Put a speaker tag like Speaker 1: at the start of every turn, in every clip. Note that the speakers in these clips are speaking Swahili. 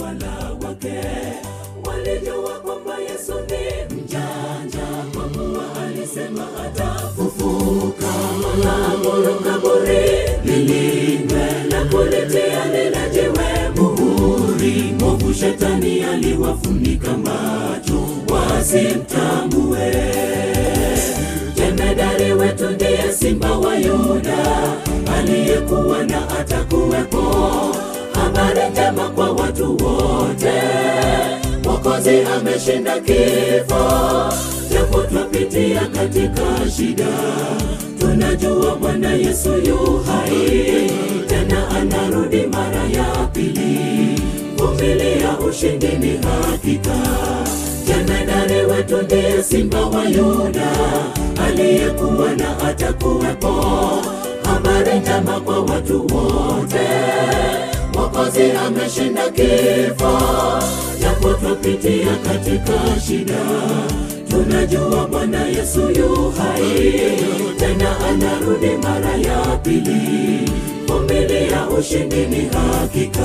Speaker 1: utawala wake. Walijua kwamba Yesu ni mjanja, kwa kuwa alisema atafufuka. Akaamuru kaburi lilindwe na kulitia lile jiwe muhuri. Mwovu shetani aliwafunika macho wasimtambue. Jemedari wetu ndiye simba wa Yuda, aliyekuwa na atakuwepo. Habari njema kwa watu wote, Mwokozi ameshinda kifo. Japo twapitia katika shida, tunajua Bwana Yesu yu hai, tena anarudi mara ya pili. Vumilia, ushindi ni hakika. Jemedari wetu ndiye simba wa Yuda, aliyekuwa na atakuwepo. Habari njema kwa watu wote, Mwokozi ameshinda kifo. Japo twapitia katika shida, tunajua Bwana Yesu yu hai, tena anarudi mara ya pili. Vumilia, ushindi ni hakika.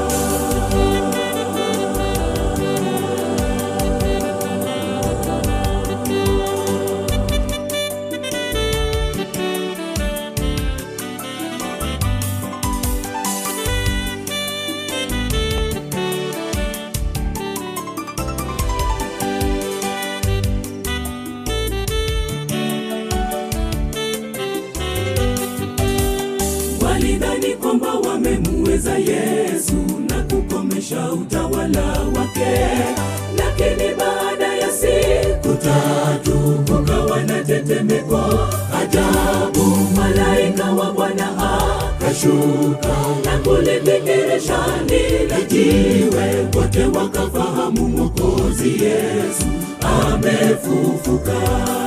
Speaker 1: Walidhani kwamba wamemuweza Yesu na kukomesha utawala wake, lakini baada ya siku tatu kukawa na tetemeko ajabu. Malaika wa Bwana akashuka na kulibingirisha lile jiwe, wote wakafahamu Mwokozi Yesu amefufuka.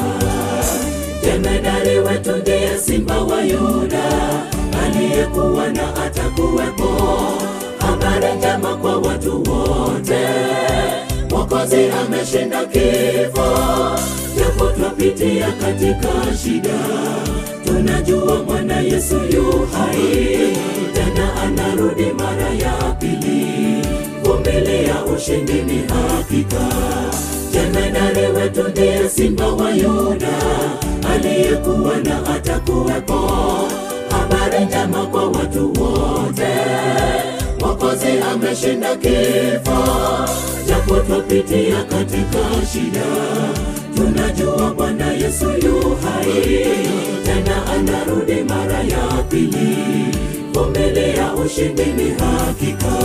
Speaker 1: Jemedari wetu ndiye simba wa Yuda, aliyekuwa na atakuwepo. Habari njema kwa watu wote, Mwokozi ameshinda kifo. Japo twapitia katika shida, tunajua Bwana Yesu yu hai, tena anarudi mara ya pili. Vumilia, ushindi ni hakika. Jemedari wetu ndiye simba wa Yuda, aliyekuwa na atakuwepo. Habari njema kwa watu wote, Mwokozi ameshinda kifo. Japo twapitia katika shida, tunajua Bwana Yesu yu hai, tena anarudi mara ya pili. Vumilia, ushindi ni hakika.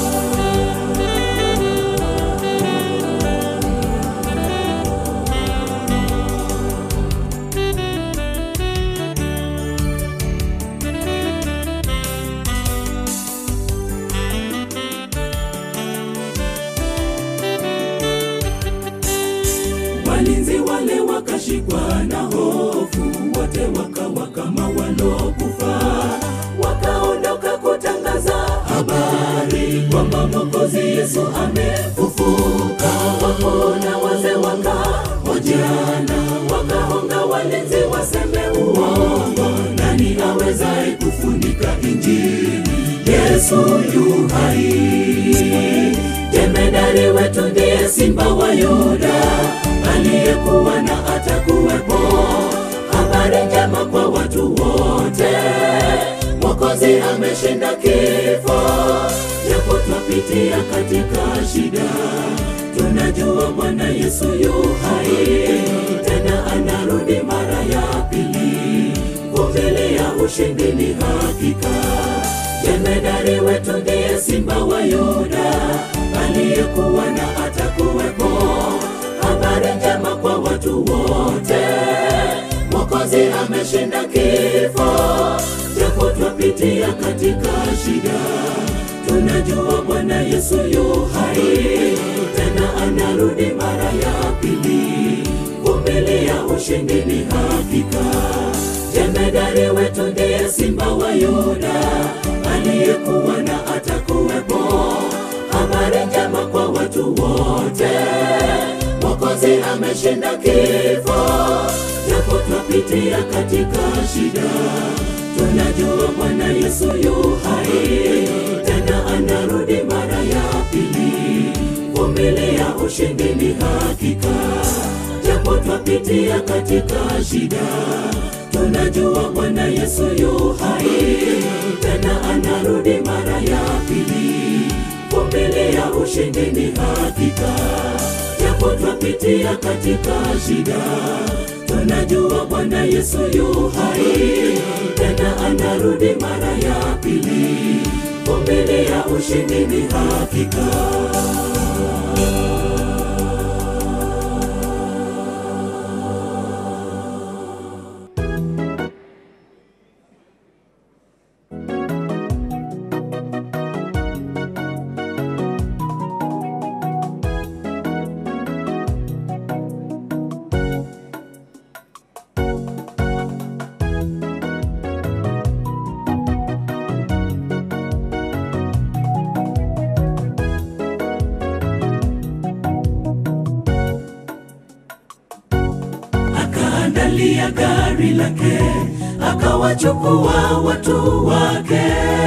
Speaker 1: Walinzi wale wakashikwa na hofu, wote wakawa kama walokufa, wakaondoka kutangaza habari kwamba Mwokozi Yesu amefufuka. Wakona wazee wakahojiana, wakahonga walinzi waseme uongo, nani awezaye kufunika Injili? Yesu yu hai. Jemedari wetu ndiye simba wa Yuda, aliyekuwa na atakuwepo. Habari njema kwa watu wote, Mwokozi ameshinda kifo. Japo twapitia katika shida, tunajua Bwana Yesu yu hai, tena anarudi mara ya pili. Vumilia, ushindi ni hakika. Jemedari wetu ndiye simba wa Yuda, aliyekuwa na atakuwepo. Habari njema kwa watu wote, Mwokozi ameshinda kifo. Japo twapitia katika shida, tunajua Bwana Yesu yu hai, tena anarudi mara ya pili. Vumilia, ushindi ni hakika. Jemedari wetu ndiye simba wa Yuda, aliyekuwa na atakuwepo. Habari njema kwa watu wote, Mwokozi ameshinda kifo. Japo twapitia katika shida, tunajua Bwana Yesu yu hai, tena anarudi mara ya pili. vumilia, ushindi ni hakika. Japo twapitia katika shida, tunajua Bwana Yesu yu hai, tena anarudi mara ya pili. Vumilia, ushindi ni hakika. Japo twapitia katika shida, tunajua Bwana Yesu yu hai, tena anarudi mara ya pili. Vumilia, ushindi ni hakika. akaandalia gari lake, akawachukua watu wake,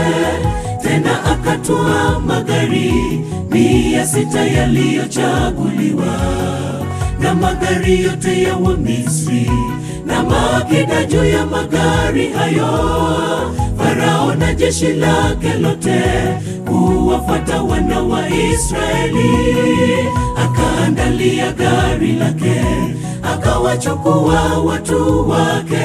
Speaker 1: tena akatoa magari mia sita yaliyochaguliwa na magari yote ya Wamisri na maakida juu ya magari hayo. Farao na jeshi lake lote kuwafuata wana wa Israeli, akaandalia gari lake akawachukua watu wake,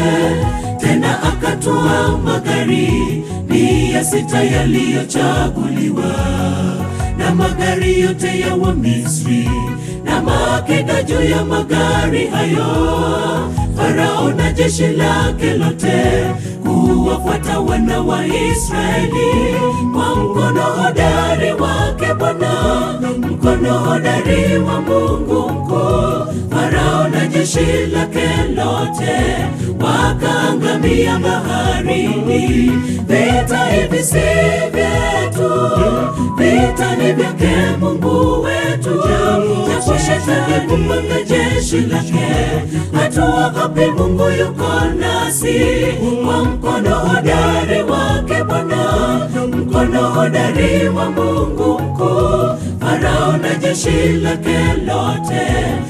Speaker 1: tena akatoa magari mia sita yaliyochaguliwa na magari yote ya Wamisri na maakida juu ya magari hayo. Farao na jeshi lake lote kuwafuata wana wa Israeli kwa mkono hodari wake Bwana, mkono hodari wa Mungu mkuu. Farao na jeshi lake lote wakaangamia baharini. Vita hivi si vyetu, vita ni vyake Mungu wetu. Japo shetani kupanga jeshi lake, hatuogopi, Mungu yuko nasi. Kwa mkono hodari wake Bwana, mkono hodari wa Mungu mkuu. Farao na jeshi lake lote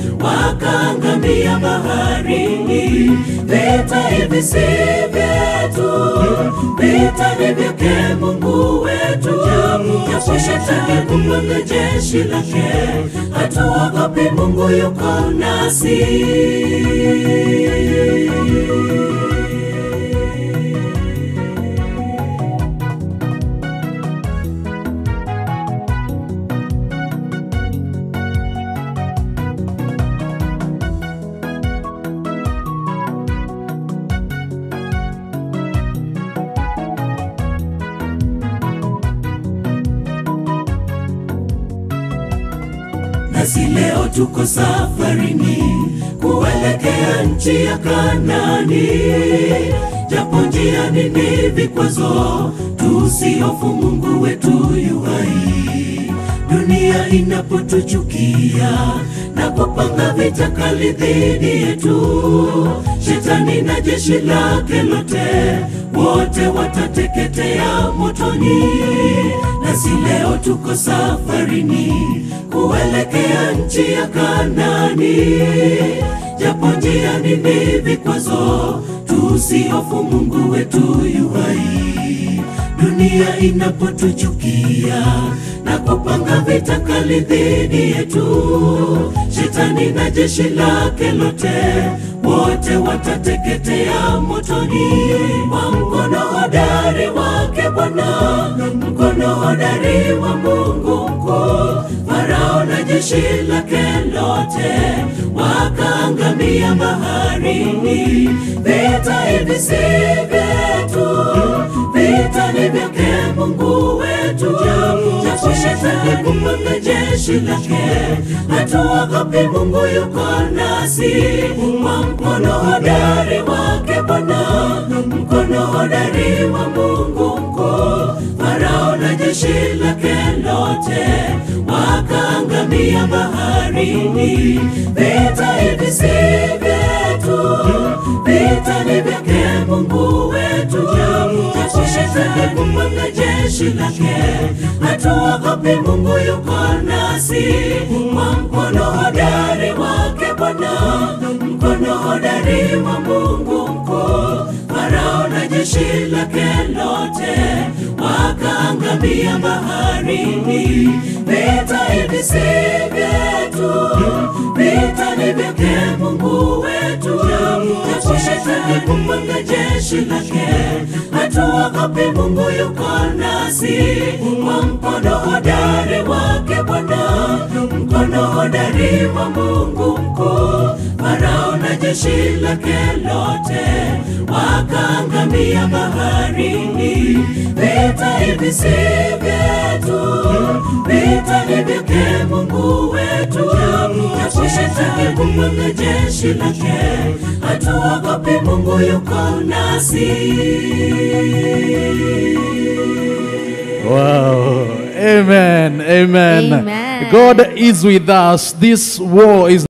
Speaker 1: wakaangamia baharini. Vita hivi si vyetu, vita ni vyake Mungu wetu. Japo shetani kupanga jeshi lake, hatuogopi, Mungu yuko nasi. Nasi leo tuko safarini kuelekea nchi ya Kanani, japo njiani ni vikwazo, tusihofu, Mungu wetu yu hai. Dunia inapotuchukia na kupanga vita kali dhidi yetu, shetani na jeshi lake lote wote watateketea motoni. Nasi leo tuko safarini kuelekea nchi ya Kanani, japo njiani ni vikwazo, tusihofu, Mungu wetu yu hai. Dunia inapotuchukia na kupanga vita kali dhidi yetu, shetani na jeshi lake lote wote watateketea motoni. Kwa mkono hodari wake Bwana, mkono hodari wa Mungu mkuu, Farao na jeshi lake lote wakaangamia baharini. Vita hivi si vyetu, vita ni vyake Mungu wetu. Japo shetani kupanga jeshi lake, hatuogopi, Mungu yuko nasi. Kwa mkono hodari wake Bwana, mkono hodari wa Mungu mkuu, Farao na jeshi lake lote wakaangamia baharini. Vita hivi si vyetu, vita ni vyake Mungu wetu. Japo shetani shetani kupanga jeshi lake, hatuogopi, Mungu yuko nasi. Kwa mkono hodari wake Bwana, mkono hodari wa Mungu mkuu, Farao na jeshi lake lote wakaangamia baharini. Vita hivi si vyetu, vita ni vyake Mungu wetu. Japo shetani kupanga jeshi lake, hatuogopi, Mungu yuko nasi. Kwa mkono hodari wake Bwana, mkono hodari wa Mungu mkuu, Farao na jeshi lake lote wakaangamia baharini. Vita hivi si vyetu, vita ni vyake Mungu wetu. Japo shetani kupanga jeshi lake, hatuogopi, Mungu yuko nasi.
Speaker 2: Wow. Amen. Amen.
Speaker 3: Amen.
Speaker 2: God is with us. This war is